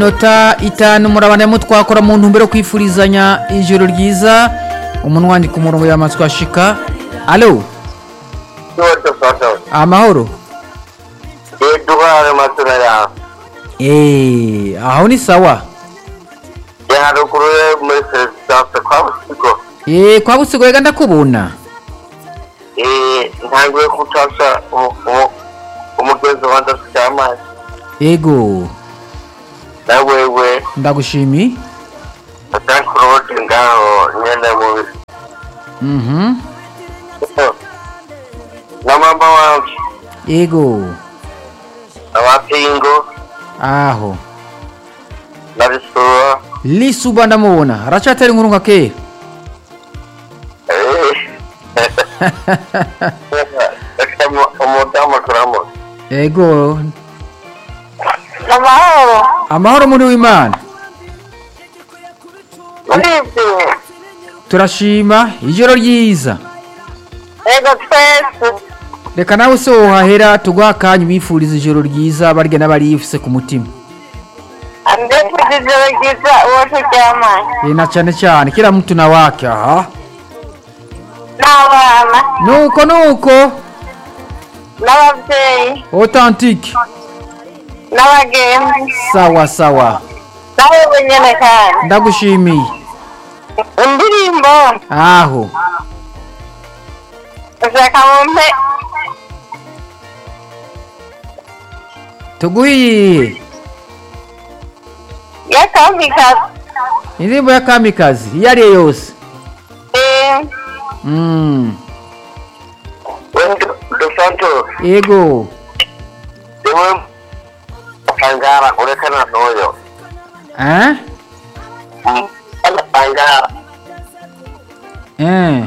minota itanu murabandamo twakora mu ntumbero yo kwifurizanya ijoro ryiza umuntu wandika umurongo yamatswa shika alo cyose fatawe amahoro eduwari matuna yawe eee aho ni sawa ya haruguru ye muri perezidance kwa busigo eee kwa busigo reka ndakubona Eh, ntangiye gutasha umugezi wa ndafite amazi yego na wewe ndagushimiye atanki kurodi ngaho nyene mubi mhm na mama wanje yego abapingo aho na bisura lisuba ndamubona aracyatera inkuru nka kera Eh. Umu- umudamu turamutse yego amahoro amahoro muri w'imana uribyiwe turashima ijoro ryiza ego twese reka nawe se wohahera tuguha akanya umwifuriza ijoro ryiza barya n'abariyifuse ku mutima ndetse ijoro ryiza uwo turyamanye Ee, na cyane cyane kila mtu na wake aha n'abana nuko nuko n'ababyeyi authentique n'abagenzi sawa sawa nawe wenyine kandi ndagushimiye indirimbo aho ushaka mumpe tuguhiye y'akamikazi indirimbo ya kamikazi iyo ari yo yose Eh, Mm, wendi dos santos yego niwe atangara urekana n'uyo Eh? agatangara Eh.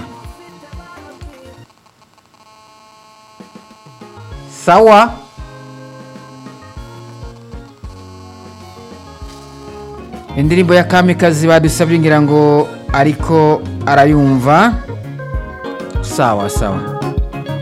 sawa indirimbo ya kamikazi badusabye ngira ngo ariko arayumva sawa sawa